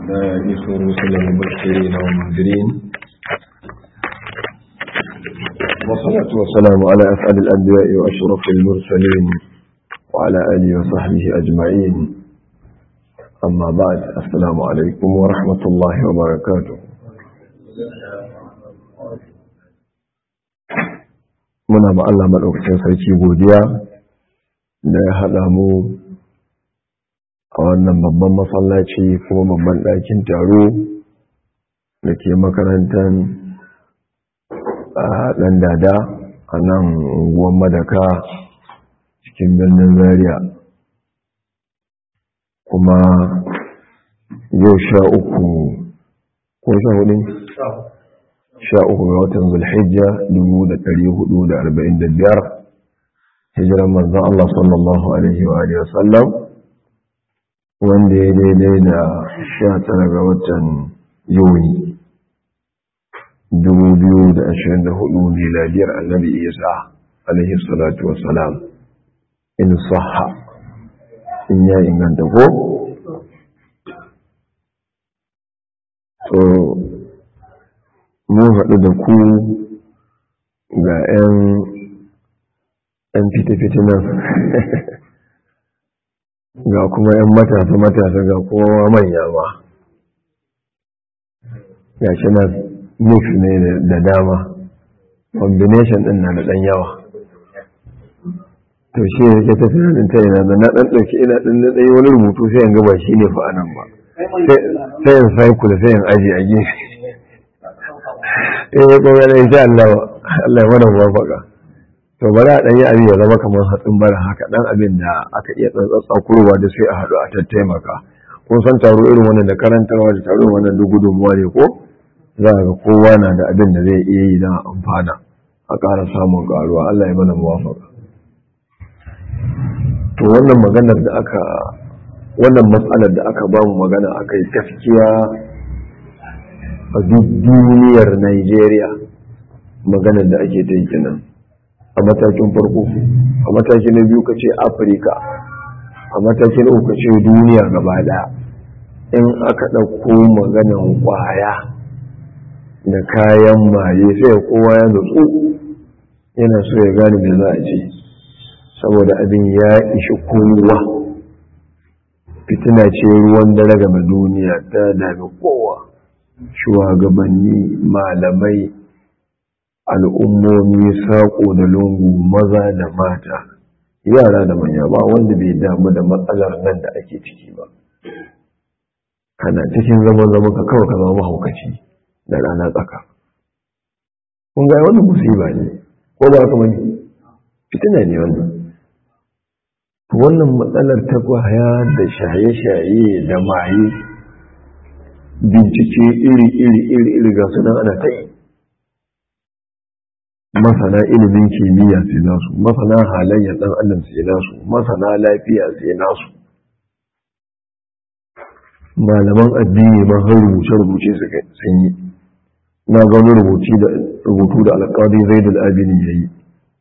يسر رسل مبشرين ومنذرين والصلاة والسلام على أسعد الأنبياء وأشرف المرسلين وعلى آله وصحبه أجمعين أما بعد السلام عليكم ورحمة الله وبركاته muna ma Allah maɗaukacin sarki godiya da ya haɗa mu a wannan babban masallaci kuma babban ɗakin taro da ke makarantar a ɗan dada a nan unguwan madaka cikin birnin zaria kuma yau sha uku ko sha hudu sha uku ga watan zulhijja dubu da ɗari hudu da arba'in da biyar hijiran manzan Allah sallallahu alaihi wa alihi wasallam wanda ya daidai da sha tara ga watan yuni dubu biyu da ashirin da hudu miladiyar annabi isa alaihi salatu wasalam in sahha in ya inganta ko to mun haɗu da ku ga 'yan fita-fita nan ga kuma 'yan matasa-matasa ga kowa manya ma ga shi nan mix ne da dama combination ɗin na da ɗan yawa to shi ne ke tafi hannun ta yana da na ɗan ɗauki ina ɗan na ɗaya wani rubutu sai yin gaba shi ne fa'anan ba sai yin cycle sai yin aji a gefe eh ko ga insha Allah Allah ya mana muwafaka to bari a dan yi abin ya zama kamar hatsin bara haka dan abin da aka iya tsantsatsa kurwa da sai a haɗu a tattaimaka kun san taro irin wannan da karantarwa da taro wannan duk gudunmuwa ne ko za ga kowa na da abin da zai iya yi don amfana a ƙara samun ƙaruwa Allah ya mana muwafaka to wannan maganar da aka wannan matsalar da aka ba mu magana aka yi gaskiya a duk duniyar Najeriya maganar da ake ta yi kenan a matakin farko a mataki na biyu ka ce afirka a mataki na uku ka ce duniya gaba daya in aka ɗauko maganan kwaya da kayan maye sai kowa ya nutsu yana so ya gane me za a ce saboda abin ya ishi kowa fitina ce ruwan dare game duniya ta dami kowa shugabanni malamai al'ummomi saƙo da lungu maza da mata yara da manya ba wanda bai damu da matsalar nan da ake ciki ba kana cikin zaman zaman ka kawai ka zama mahaukaci da rana tsaka kun ga wannan musiba ne ko ba ka mani fitina ne wannan wannan matsalar ta kwaya da shaye-shaye da maye bincike iri-iri-iri ga sunan ana ta yi masana ilimin kimiyya sai nasu masana halayyar ɗan adam sai nasu masana lafiya sai nasu malaman addini ma har rubuce-rubuce sun yi na ga wani rubutu da alƙali zai da abini ya yi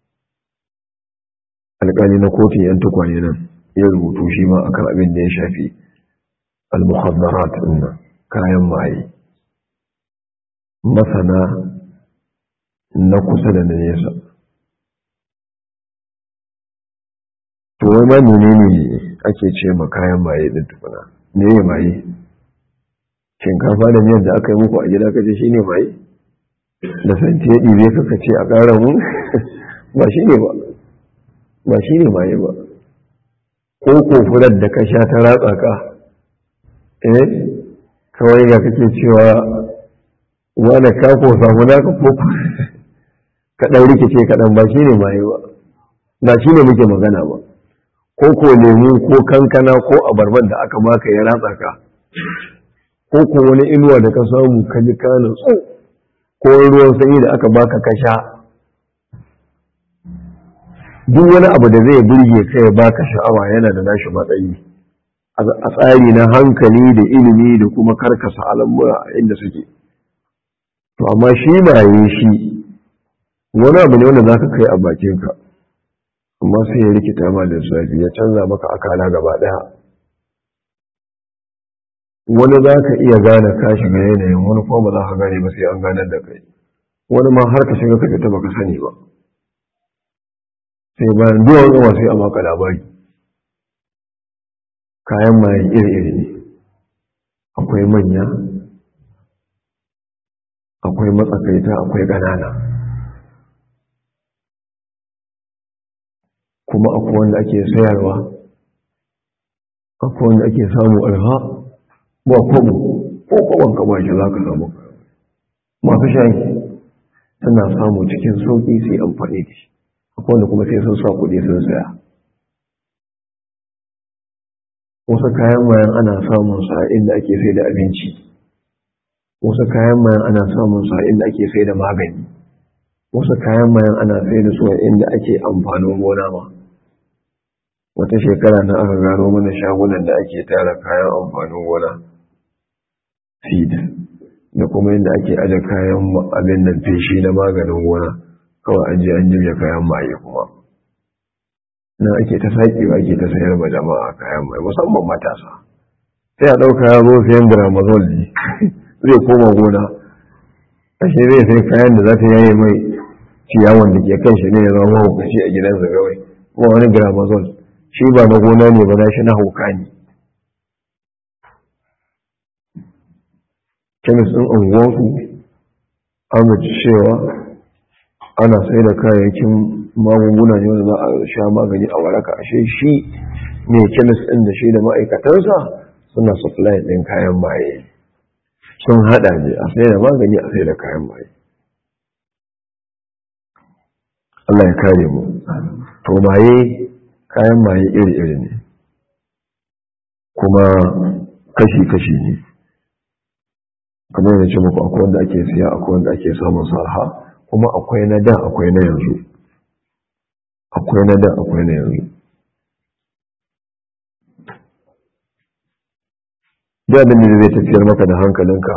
alƙali na kotun yan tukwane nan ya rubutu shi ma akan abin da ya shafi al-muhaddarat nan kayan maye masana na kusa da na nesa to wai ma menene ake ce ma kayan maye din tukuna me ya maye shinkafa da miyar da aka yi muku a gida kace shine maye da santi ya ɗibe ka kace a ƙara mu ba shine ba ba shine maye ba ko kofurar da ka sha ta ratsa ka eh kawai ga kake cewa wane ka ko samu naka ko ka ɗan rikice kaɗan ba shi ne maye ba ba shi ne muke magana ba ko ko lemu ko kankana ko abarban da aka maka ya ratsa ka ko ko wani inuwa da ka samu ka ji ka nutsu ko ruwan sanyi da aka baka ka sha duk wani abu da zai burge ka ya baka sha'awa yana da nashi matsayi a tsari na hankali da ilimi da kuma karkasa al'amura a inda suke to amma shi maye shi wani abu ne wanda za ka kai a bakinka amma sai ya rikita ma lissafi ya canza maka akala gaba ɗaya wani za ka iya gane ka shiga yanayin wani kuma ba za ka gane ba sai an ganar da kai wani ma har ka shiga ka fita baka sani ba sai bayan duwan yawa sai a maka labari kayan maye iri-iri ne akwai manya akwai matsakaita akwai ƙanana kuma akwai wanda ake sayarwa akwai wanda ake samu arha ba kwabo ko kwabon ka ba shi za ka samu masu shayi suna samu cikin sauƙi sai amfani da shi akwai wanda kuma sai sun sa kuɗi sun saya wasu kayan mayan ana samun sa inda ake sai da abinci wasu kayan mayan ana samun sa inda ake sai da magani wasu kayan mayan ana sai da su inda ake amfanin gona ma wata shekara na aka gano mana shagunan da ake tara kayan amfanin gona feed da kuma inda ake aje kayan abin nan feshi na maganin gona kawai an je an jirya kayan maye kuma nan ake ta saƙi ba ake ta sayar ma jama'a kayan maye musamman matasa sai a ɗauka ya zo sayan gramazol ne zai koma gona ashe zai sai kayan da za ta yaye mai ciyawan da ke kan shi ne ya zama mahaukaci a gidansa kawai kuma wani gramazol shi ba na gona ne ba na shi na hauka ne kemis ɗin unguwansu an cewa ana sai da kayayyakin magunguna ne wanda za a sha magani a waraka ashe shi ne kemis ɗin da shi da ma'aikatansa suna supply ɗin kayan maye sun haɗa ne a sai da magani a sai da kayan maye Allah ya kare mu to maye kayan maye iri-iri ne kuma kashi-kashi ne kamar yana ce muku akwai wanda ake siya akwai wanda ake samun sarha kuma akwai na da akwai na yanzu akwai na da akwai na yanzu da abin da zai tafiyar maka da hankalinka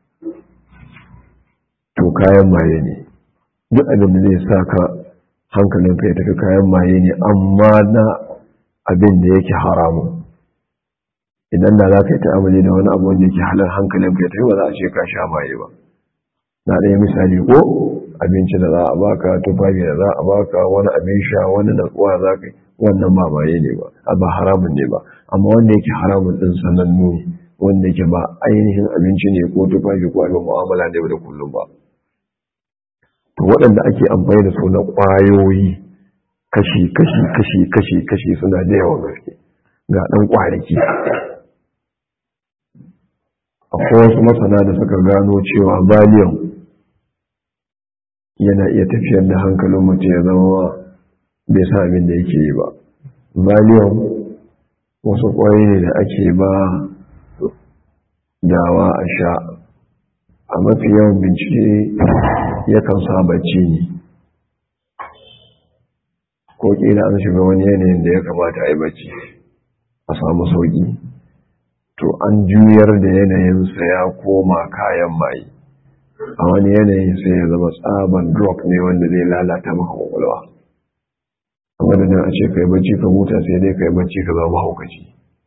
to kayan maye ne duk abin da zai sa ka hankalinka ya tafi kayan maye ne amma na abin da yake haramun idan da za ka yi ta'amali da wani abu wanda yake halar hankalinka ya tafi ba za a ce ka sha maye ba na ɗaya misali ko abinci da za a baka tufafi da za a baka wani abin sha wani natsuwa za ka yi wannan ba maye ne ba a ba haramun ne ba amma wanda yake haramun ɗin sanannu ne wanda yake ba ainihin abinci ne ko tufafi ko abin mu'amala ne da kullum ba to waɗanda ake amfani da su na ƙwayoyi kashi kashi kashi kashi kashi suna da yawan gaske ga ɗan ƙwariki akwai wasu masana da suka gano cewa valium yana iya tafiyar da hankalin mutum ya zama bai sa abin da yake yi ba valium wasu ƙwayoyi ne da ake ba dawa a sha a mafi yawan bincike yakan sa bacci ne ko kila an shiga wani yanayin da ya kamata a yi bacci a samu sauki to an juyar da yanayinsa ya koma kayan maye a wani yanayin sai ya zama tsaban drug ne wanda zai lalata maka kwakwalwa a madadin a ce kai bacci ka huta sai dai kai bacci ka zama haukaci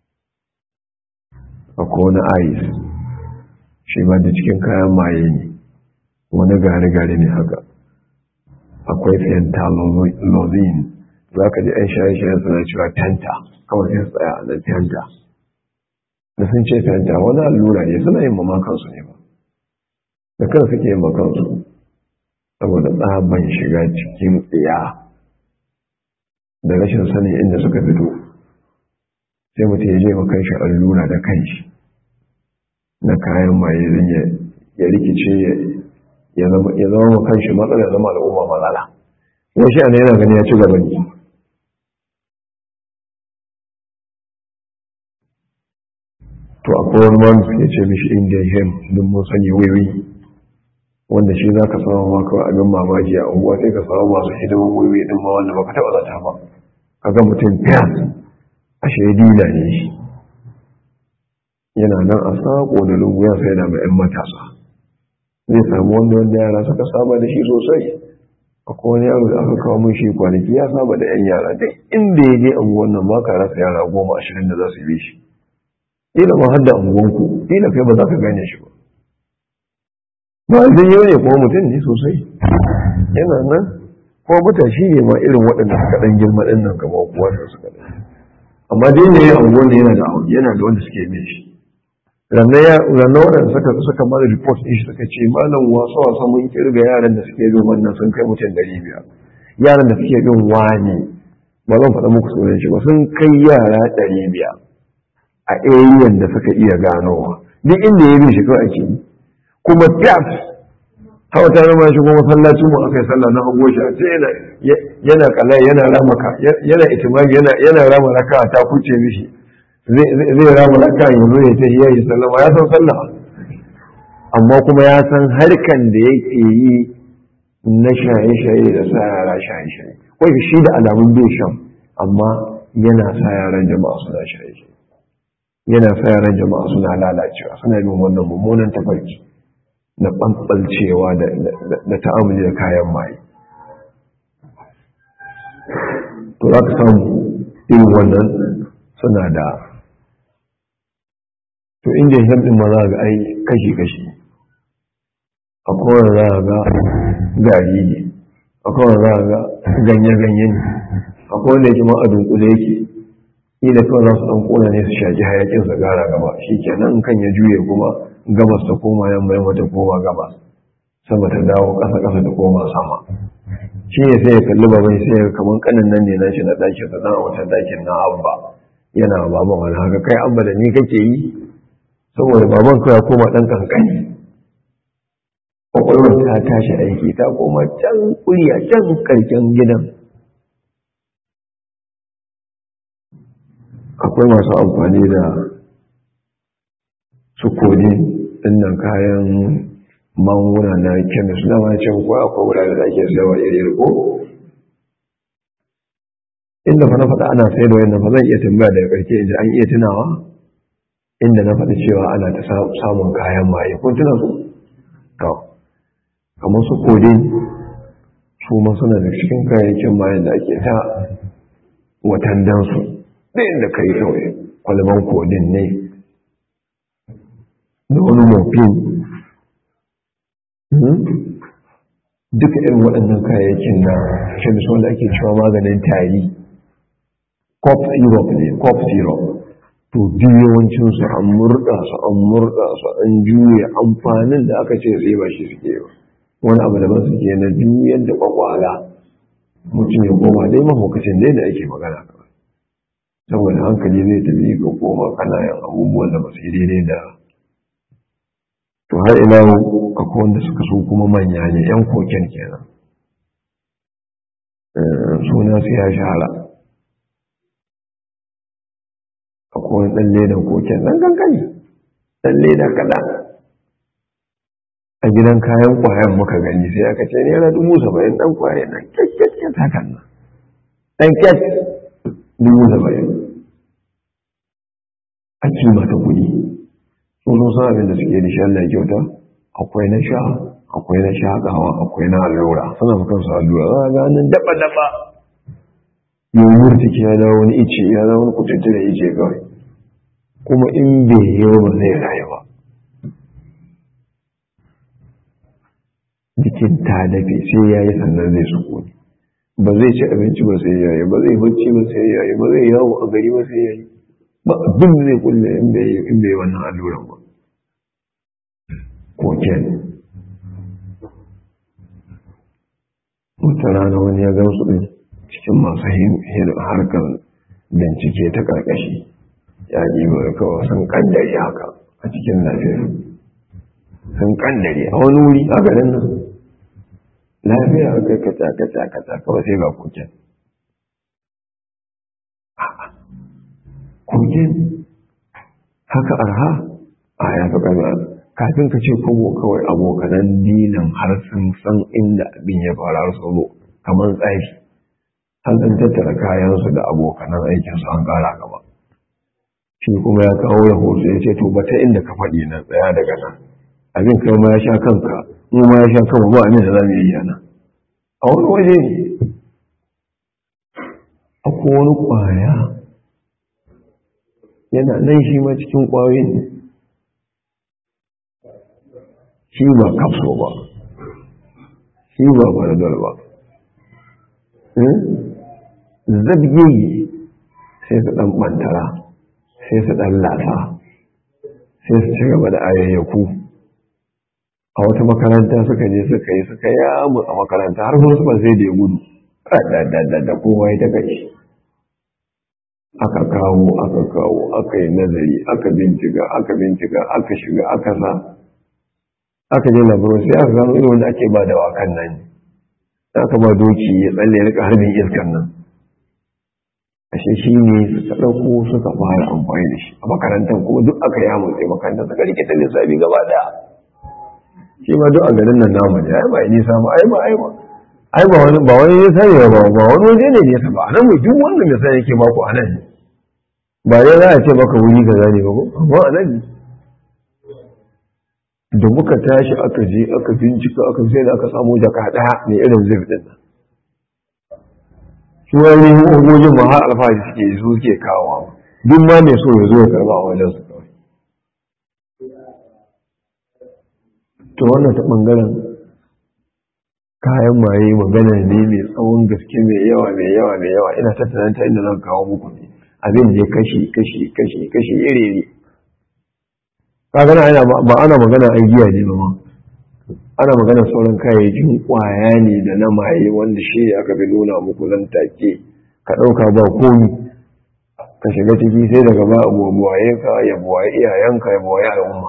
akwai wani ice shi ba da cikin kayan maye ne wani gari-gari ne haka akwai fentalozine za ka ji 'yan shaye-shayen suna cewa tenta kawai sai tsaya a nan tenta da sun ce tenta wani allura ne suna yin mamakansu ne ba da kan suke yin makansu saboda tsaban shiga cikin tsiya da rashin sanin inda suka fito sai mutum ya je makan shi allura da kanshi na kayan maye zan ya rikice ya zama makan shi matsala zama al'umma matsala wasu yana yana gani ya ci gaba ne to akwai wani wanda suke ce mishi indian hem don mun sani wiwi wanda shi za ka samu maka abin mamaki a unguwa sai ka samu masu hidiman wiwi din ma wanda baka taɓa zata ba ka ga mutum fiyas a shaidila ne shi yana nan a sako da lungu ya sai da mai 'yan matasa zai samu wanda wanda yara suka saba da shi sosai akwai wani yaro da aka kawo mun shi kwanaki ya saba da 'yan yara duk inda ya je unguwan nan ba ka rasa yara goma ashirin da za su bi shi ila ma hadda unguwanku ila kai ba za ka gane shi ba ba zai yi ne kuma mutum ne sosai yana nan kuma matashi ne ma irin waɗanda suka ɗan girma ɗin nan kamar kuwa da suka ɗan amma dai ne a unguwan yana da yana da wanda suke bin shi ranar waɗanda suka suka mara report ɗin shi suka ce malam wasa wasa mun kirga yaran da suke bin wannan sun kai mutum ɗari biyar yaran da suke bin wani ba zan faɗa muku sunan shi ba sun kai yara ɗari biyar a ariyan da suka iya ganowa duk inda ya bi shi kawai ake yi kuma fiyat hawa ta rama shi kuma masallacin mu aka yi sallah na hago shi a ce yana yana kala yana ramaka yana itimami yana yana rama raka ta kuce mishi zai rama raka yanzu ya ce ya yi sallama ya san sallah amma kuma ya san harkan da yake yi na shaye-shaye da sa yara shaye-shaye wai shi da alamun bai shan amma yana sa yaran jama'a suna shaye-shaye yana sa yaran jama'a suna lalacewa suna bin wannan mummunan tafarki na ɓanɓalcewa da ta'amuli da kayan maye to za ka samu irin wannan suna da to inda ya ɗin ma za ga ai kashi-kashi akwai wanda za ga gari ne akwai wanda za ga ganye-ganye ne akwai wanda yake ma a dunkule yake ila kawai za su ɗan ƙona ne su shaƙi hayaƙin su gara gaba shi kenan kan ya juye kuma gabas ta koma yamma yamma ta koma gabas sama ta dawo ƙasa ƙasa ta koma sama shi ne sai ya kalli baban sai ya kaman kanin nan ne na shi na ɗakin sa a wata ɗakin na abba yana baban wani haka kai abba da ni kake yi saboda baban kawai koma ɗan kankani kwakwalwar ta tashi aiki ta koma can kuriya can karken gidan akwai masu amfani da su kodi dinnan kayan manguna na kemis na macin ko akwai wurare da ake sayarwa iri ko inda fa na faɗa ana sayar da wannan fa zan iya tambaya daga ƙarshe inda an iya tunawa inda na faɗi cewa ana ta samun kayan maye kun tuna su to kamar su kodin su ma suna da cikin kayayyakin mayan da ake ta watan dansu ɗayan da kai kawai kwalban kodin ne da wani morphine duka irin waɗannan kayayyakin na kemis wanda ake cewa maganin tari cop syrup ne cop syrup to duk yawancinsu an murɗa su an murɗa su an juya amfanin da aka ce sai ba shi suke ba wani abu da ba suke na juyar da kwakwala mutum ya koma dai mahaukacin dai da ake magana kawai saboda hankali zai tafi ga koma kanayan abubuwan da ba su yi daidai da to har ila akwai wanda suka so kuma manya ne yan koken kenan suna su ya shahara akwai wani ɗan ledan koken ɗan kankani ɗan leda kaɗan a gidan kayan kwayan muka gani sai aka ce naira dubu saba'in ɗan kwaye nan kyakkyakkyat hakan nan ɗan kyat dubu saba'in a kima ta kuɗi sun sun san abin da suke da shi Allah ya kyauta akwai na sha akwai na shaƙawa akwai na allura suna makan su allura za a ga nan daba daba yau murtiki ya dawo wani ice ya dawo wani kututu da ice kawai kuma in bai yi ba zai rayu ba jikin ta dafe sai ya yi sannan zai sukuni ba zai ci abinci ba sai ya yi ba zai bacci ba sai ya yi ba zai yawo a gari ba sai ya yi ba abin da zai kulle in bai yi wannan alluran ba koken wata rana wani ya gamsu ɗin cikin masu harkar bincike ta ƙarƙashi ya yi mai kawai sun kandare haka a cikin lafiya sun kandare a wani wuri a garin nan lafiya a kai kaca kaca kaca kawai sai ga koken koken haka arha a ya fi ƙarfi kafin ka ce kogo kawai abokanan dinan har sun san inda abin ya fara su zo kamar tsafi an ɗan tattara kayansu da abokanan aikinsu an ƙara gaba shi kuma ya kawo rahoto ya ce to ba ta inda ka faɗi na tsaya daga nan abin kai ma ya sha kanka mu ma ya sha kanmu ba abin da za mu yi yana a wani waje ne akwai wani ƙwaya yana nan shi ma cikin ƙwayoyin ne shi ba kafso ba shi ba baradol ba zabgege sai su ɗan ɓantara sai su ɗan lasa sai su ci gaba da ayayyaku a wata makaranta suka je suka yi suka yamu a makaranta har kuma suka sai da ya gudu da kowa ya ta kai aka kawo aka kawo aka yi nazari aka bincika aka bincika aka shiga aka sa aka je labarin sai aka gano irin wanda ake ba da wakan nan aka ba doki ya tsalle rika harbin iskan nan ashe shi ne suka ɗauko suka fara amfani da shi a makarantar kuma duk aka yi hamun sai makarantar suka rike ta lissafi gaba daya shi ma duk a garin nan namu ne ai ba yi nisa ba ai ba ai ba ai ba wani ba wani nisa ne ba ba wani waje ne nesa ba anan mai duk wanda mai sani yake baku anan ne ba dai za a ce maka wuri ga zane ba ko amma anan ne da muka tashi aka je aka bincika aka sai da aka samu jaka daya mai irin zir din nan su wani ogogin ma har alfahari suke su suke kawo duk ma mai so ya zo ya karba a wajen su kawai to wannan ta bangaren kayan maye magana ne mai tsawon gaske mai yawa mai yawa mai yawa ina tattara ta inda zan kawo muku ne abin ne kashi kashi kashi kashi iri iri kagana ba ana magana an giya ne ba ma ana magana sauran kayayyakin kwaya ne da na maye wanda shi aka bi nuna muku zan take ka ɗauka ba komi ka shiga ciki sai daga ba abuwa buwaye ka ya buwaye iyayenka ya buwaye al'umma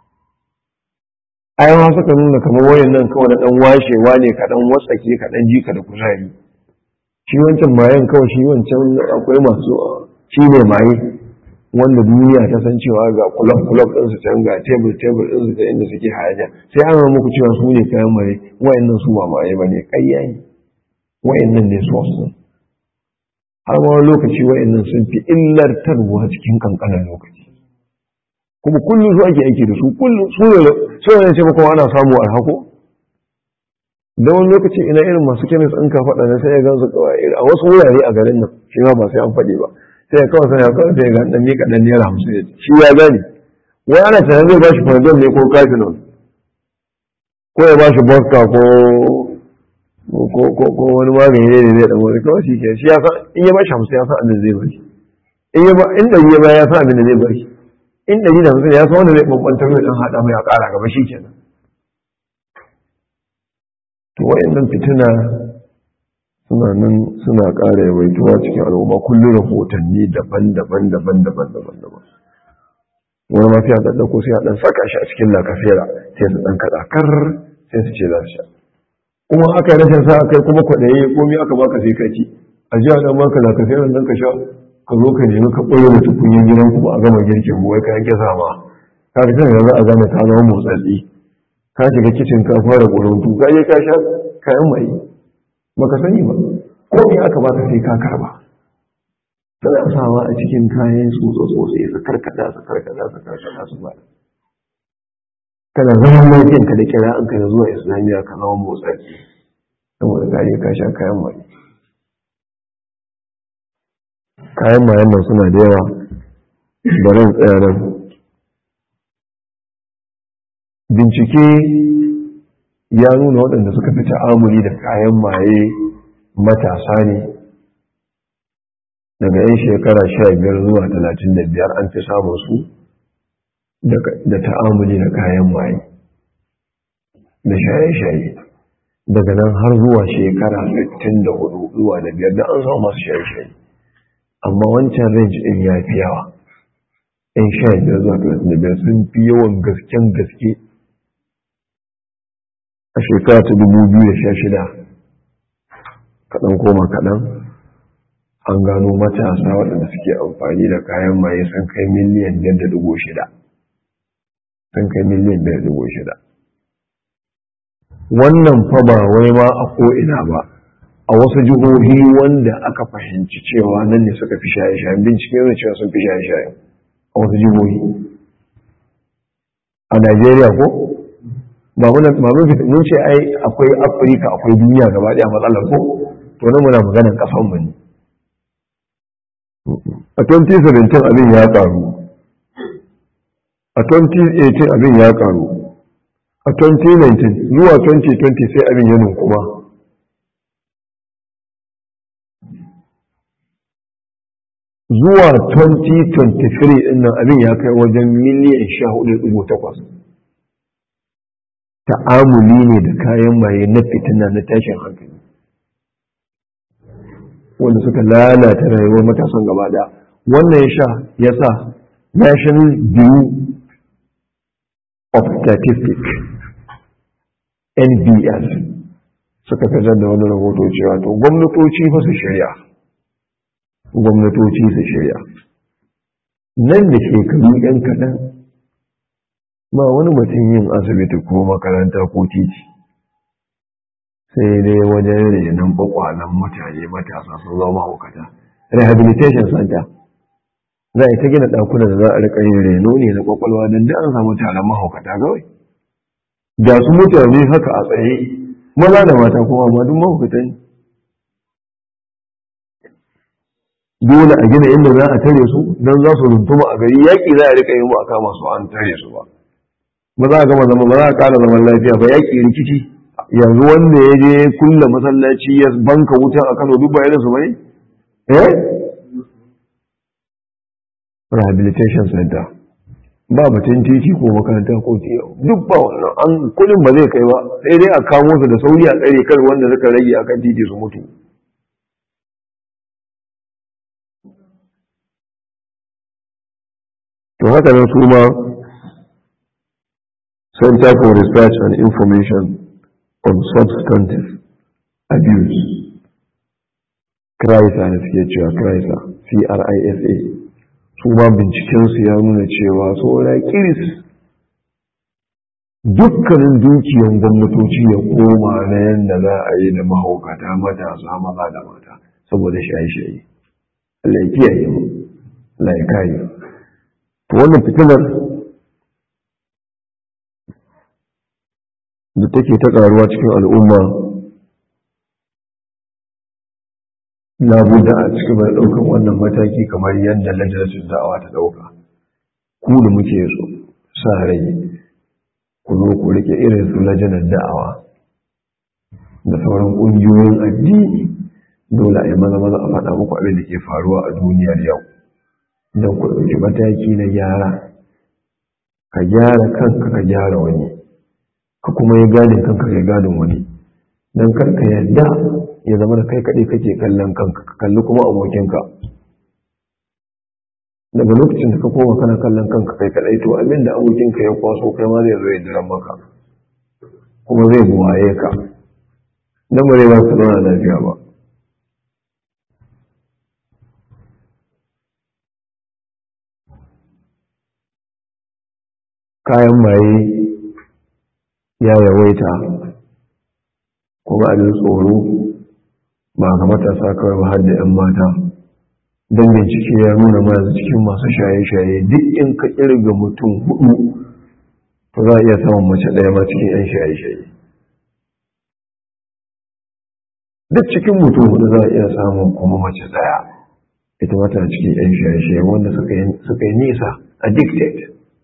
ayan suka nuna kamar wayan nan kawai da ɗan washewa ne ka ɗan watsake ka ɗan jika da kuzari shi wancan mayen kawai shi wancan akwai masu shi ne maye wanda duniya ta san cewa ga kulab kulab din su can ga table table din su ta inda suke haja sai an muku cewa su ne kayan maye wayannan su ba maye bane ƙarya ne wayannan ne source din har ma wani lokaci wayannan sun fi illartarwa cikin kankanin lokaci kuma kullum su ake aiki da su kullum su ne su ne sai kuma ana samu a hako da wani lokaci ina irin masu kemis in ka faɗa na sai ya gansu kawai a wasu wurare a garin nan shi ma ba sai an faɗi ba sai ya kawai sai ya kawai sai ya ga dan mika dan naira hamsin shi ya gani wai ana tunanin zai bashi panadol ne ko kafinol ko ya bashi vodka ko ko wani magani ne zai dan wani kawai shi ke shi ya san in ya bashi hamsin ya san abin da zai bashi in ya ba in ɗari ya ba ya san abin da zai bashi in ɗari da hamsin ya san wanda zai bambantar mai ɗan haɗa mai a ƙara gaba shi kenan to wayannan fitina suna nan suna ƙara yawaituwa cikin al'umma kullum rahotanni daban-daban daban-daban daban-daban wani ma sai a ɗan ɗauko sai a ɗan saka shi a cikin lakasera sai su ɗan kaɗa kar sai su ce za su sha kuma aka yi rashin sa kai kuma kwaɗaye komai aka baka sai ka ci a ji a ɗan baka lakasera nan ka sha ka zo ka nemi ka ɓoye da tukunyin gidan kuma a gama girkin wai ka yanke sama ka fi tana yanzu a gane ta zama motsatsi ka shiga kicin ka fara ƙuruntu ka je ka sha kayan mai baka sani ba ko me aka baka sai ka karba suna sawa a cikin kayan tsotso tsotse su karkada su karkada su karkada su ba kana zaman lafiyan ka da kira an ka zuwa islamiyya ka zama motsaki saboda ka je ka sha kayan mai kayan mayan nan suna da yawa bari tsaya nan bincike ya nuna waɗanda suka fi ta'amuli da kayan maye matasa ne daga 'yan shekara sha biyar zuwa talatin da biyar an fi samun su da ta'amuli da kayan maye da shaye-shaye daga nan har zuwa shekara 64 zuwa da biyar da an samu masu shaye-shaye amma wancan range ɗin ya fi yawa 'yan sha biyar zuwa talatin da biyar sun fi yawan gasken gaske a shekara ta dubu biyu da sha shida kaɗan koma kaɗan an gano matasa waɗanda suke amfani da kayan maye sun kai miliyan biyar da dubu shida sun kai miliyan biyar da dubu shida wannan fa ba wai ma a ko'ina ba a wasu jihohi wanda aka fahimci cewa nan ne suka fi shaye-shayen bincike yana cewa sun fi shaye-shayen a wasu jihohi a najeriya ko ba muna mun ce ai akwai afirka akwai duniya gaba daya matsalar ko to nan muna maganar kasan mu ne a 2017 abin ya karu a 2018 abin ya karu a 2019 zuwa 2020 sai abin ya kuma zuwa 2023 din nan abin ya kai wajen miliyan 14.8 ta'amuli ne da kayan maye na fitina na tashin hankali wanda suka lalata rayuwar matasan gaba daya wannan ya sha ya sa national bureau of statistics nbs suka fitar da wani rahoto cewa to gwamnatoci fa su shirya gwamnatoci su shirya nan da shekaru yan kaɗan ba wani mutum yin asibiti ko makaranta ko titi sai dai wajen renon kwakwalan mutane matasa sun zama mahaukata rehabilitation center za a ta gina ɗakuna da za a rika yin reno ne na kwakwalwa don da an samu taron mahaukata kawai da su mutane haka a tsaye maza da mata kuma amma duk mahaukata ne dole a gina inda za a tare su don za su runtuma a gari yaƙi za a rika yi mu a kama su an tare su ba ba za a gama zama ba za a ƙara zaman lafiya ba yaƙi rikici yanzu wanda ya je kulle masallaci ya banka wuta a Kano duk bayanin su bane eh rehabilitation center ba batun titi ko makaranta ko tiyo duk ba wannan an kudin ba zai kai ba sai dai a kamo su da sauri a tsare kar wanda suka rage akan titi su mutu to haka nan su ma Center for Research and Information on substantive abuse CRISA ne suke cewa CRISA C-R-I-S-A su ma bincikensu ya nuna cewa saura kiris dukkanin dukiyan gwamnatoci ya koma na yadda za a yi da mahaukata matasa maza da mata saboda shaye-shaye Allah ya kiyaye mu Allah ya kare to wannan fitinar da take ta karuwa cikin al'umma na buda a cikin mai ɗaukan wannan mataki kamar yadda lajinatun da'awa ta ɗauka ku da muke so sa rai ku zo ku rike irin su lajinar da'awa da sauran ƙungiyoyin addini dole a yi maza maza a faɗa muku abin da ke faruwa a duniyar yau don ku ɗauki mataki na gyara ka gyara kanka ka gyara wani ka kuma yi gadin kanka kai gadin wani don karka yadda ya zama da kai kaɗai kake kallon kanka ka kalli kuma abokinka daga lokacin da ka koma kana kallon kanka kai kaɗai to abin da abokinka ya kwaso kai ma zai zo ya jiran maka kuma zai buwaye ka don ba zai ba su zauna lafiya ba kayan maye ya yawaita kuma abin tsoro ba ga matasa kawai ba har da 'yan mata don bincike ya nuna masu cikin masu shaye-shaye duk in ka kirga mutum hudu to za a iya samun mace ɗaya ma cikin 'yan shaye-shaye duk cikin mutum hudu za a iya samun kuma mace ɗaya ita mata cikin 'yan shaye-shaye wanda suka yi nisa addicted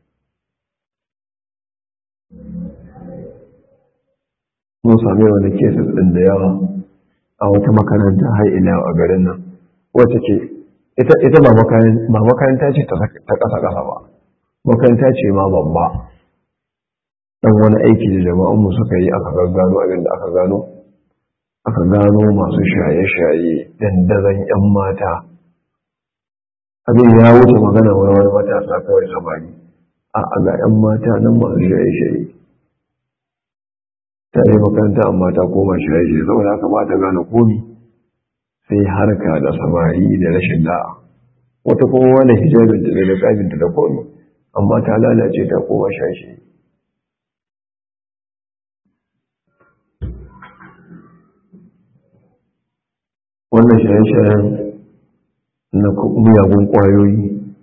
mun sami wani kesa ɗin da yawa a wata makaranta har ila a garin nan wacce ce ita ba makaranta ce ta ƙasa-ƙasa ba makaranta ce ma babba ɗan wani aiki da jama'anmu suka yi aka gaggano abin da aka gano aka gano masu shaye-shaye dandazon 'yan mata abin ya wuce magana wani wani matasa kawai samari a ga 'yan mata nan masu shaye-shaye ta yi makaranta amma ta koma shaye-shaye saboda haka ba ta gane komi sai harka da samari da rashin da'a wata kuma wani hijabinta da niqabinta da komi amma ta lalace ta koma shaye-shaye wannan shaye-shayen na miyagun ƙwayoyi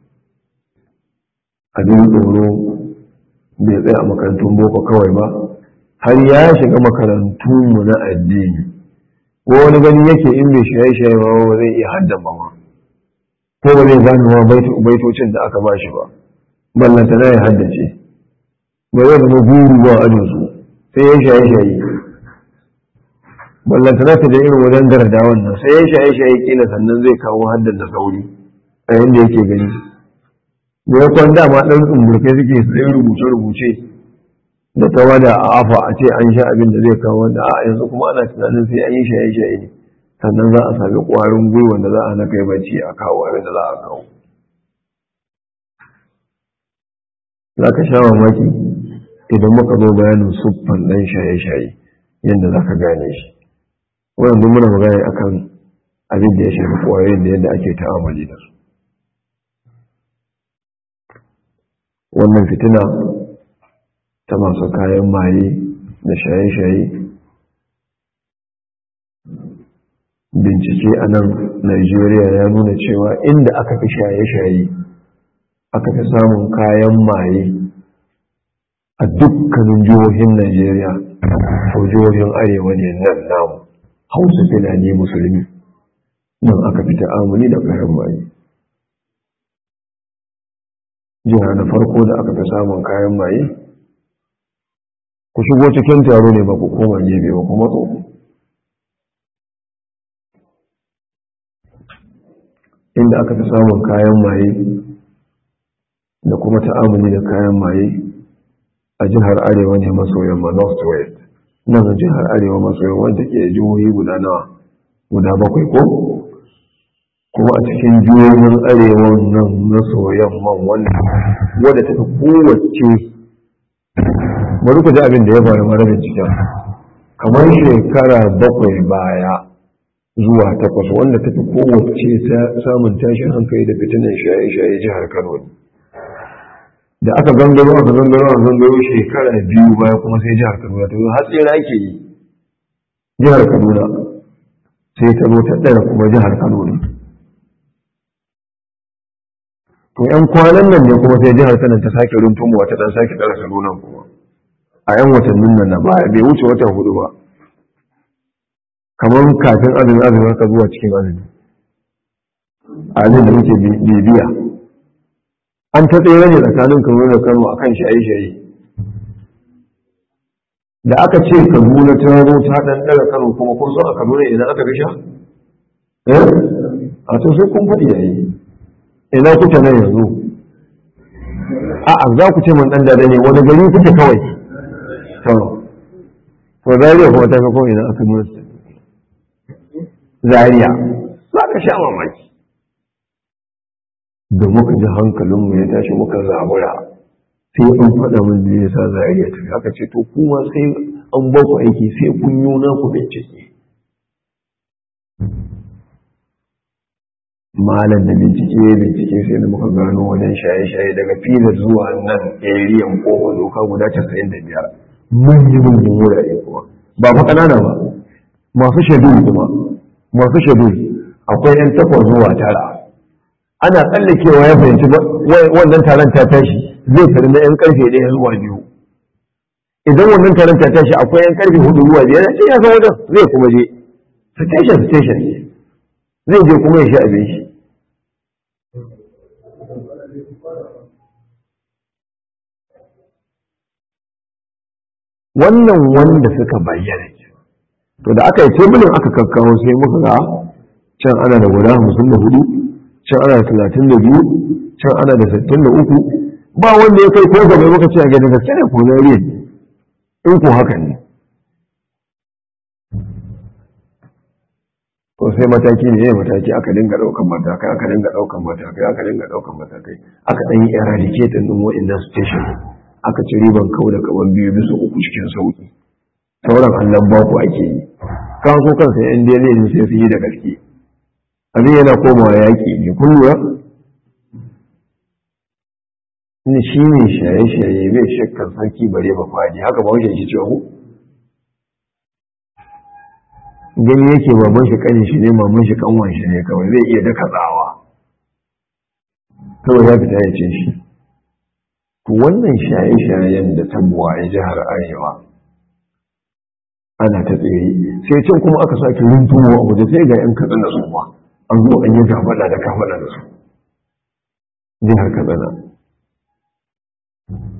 abin tsoro bai tsaye a makarantun boko kawai ba har ya shiga makarantunmu na addini ko wani gani yake in bai shaye-shaye ba ba zai iya haddan ba ma ko ba zai gane ma baitocin da aka bashi ba ballanta na ya haddace ba zai zama guru ba a su sai ya shaye shaye ballanta na ta da irin wajen garda wannan sai ya shaye shaye kila sannan zai kawo haddan da sauri a yadda yake gani da ya kwanda ma ɗan tsumburkai suke sai rubuce-rubuce da ta wada a afa a ce an sha abin da zai kawo wanda a yanzu kuma ana tunanin sai an yi shaye-shaye ne sannan za a sami ƙwarin gwiwa da za a na kai bacci a kawo abin da za a kawo za ka sha mamaki idan muka zo bayanin siffan ɗan shaye-shaye yadda za ka gane shi wannan duk muna magana akan abin da ya shafi ƙwayoyin da yadda ake ta'amali da su wannan fitina ta masu kayan maye da shaye-shaye bincike a nan Najeriya ya nuna cewa inda aka fi shaye-shaye aka fi samun kayan maye a dukkanin jihohin Najeriya ko jihohin arewa ne nan namu hausa filani musulmi nan aka fi ta'amuli da kayan maye jiha na farko da aka fi samun kayan maye ku shigo cikin taro ne ba ku koma gefe ba kuma tsoko inda aka fi samun kayan maye da kuma ta'amuli da kayan maye a jihar arewa ne maso yamma north west nan jihar arewa maso yamma wanda ke jihohi guda nawa guda bakwai ko kuma a cikin jihohin arewa nan maso yamman wannan wadda ta fi kowace bari ku ji abin da ya faru mara binciken kamar shekara bakwai baya zuwa takwas wanda ta fi kowace samun tashin hankali da fitinan shaye-shaye jihar kano da aka gangaro aka gangaro aka gangaro shekara biyu baya kuma sai jihar kaduna ta zo har tsira ake yi jihar kaduna sai ta zo ta ɗaya kuma jihar kaduna to yan kwanan nan ne kuma sai jihar kanan ta sake runtumowa ta dan sake ɗara kaduna kuma a yan watannin nan na baya bai wuce watan hudu ba kamar kafin azumi azumi haka zuwa cikin azumi a da muke bibiya an ta tsere ne tsakanin kaduna da kano akan shaye-shaye da aka ce kaduna ta zo ta dan daga kano kuma kun so a kaduna idan aka gasha eh a to sai kun faɗi yayi ina kuke nan yanzu a'a za ku ce man dan dada ne wani gari kuke kawai to to zariya kuma ta ga ko ina aka nuna zariya za ka sha mamaki da muka ji hankalinmu ya tashi muka zabura sai an faɗa min da ya sa zariya tafi aka ce to kuma sai an ba ku aiki sai kun yi na ku bincike malam da bincike bincike sai da muka gano wajen shaye-shaye daga filar zuwa nan ariyan kowa doka guda casa'in da biyar manyan manyan wurare kuma ba fa ƙanana ba masu shaidu kuma masu shaidu akwai yan takwas zuwa tara ana tsallakewa ya fahimci wannan taron ta tashi zai fari na 'yan karfe ɗaya zuwa biyu idan wannan taron ta tashi akwai 'yan karfe hudu zuwa biyar ya ce ya san wajen zai kuma je station station zai je kuma ya sha abin shi wannan wanda suka bayyana to da aka yi tebulin aka kakkawo sai muka ga can ana da guda hamsin da hudu can ana da talatin da biyu can ana da sittin da uku ba wanda ya kai ko gaba muka ce a gani gaske ne ko zariya in ko haka ne to sai mataki ne mataki aka dinga daukan matakai aka dinga daukan matakai aka dinga daukan matakai aka dan yi eradicate din wa'annan station aka ci riban kawo da kaman biyu bisa uku cikin sauki sauran allon baku ake yi kan so kansa yan dele ne sai su yi da gaske abin yana komawa yaƙi ne kun lura ni shi ne shaye-shaye bai shakkan sarki bare ba fadi haka ba wajen shi cewa gani yake baban shi kanin shi ne maman shi kanwan shi ne kawai zai iya daka tsawa kawai ya fita ya ce shi to wannan shaye-shayen da tabuwa a jihar arewa ana ta tsere sai can kuma aka sake runtuwa a waje sai ga yan kaɗan da su ba an zo an yi gafada da kafada da su jihar katsina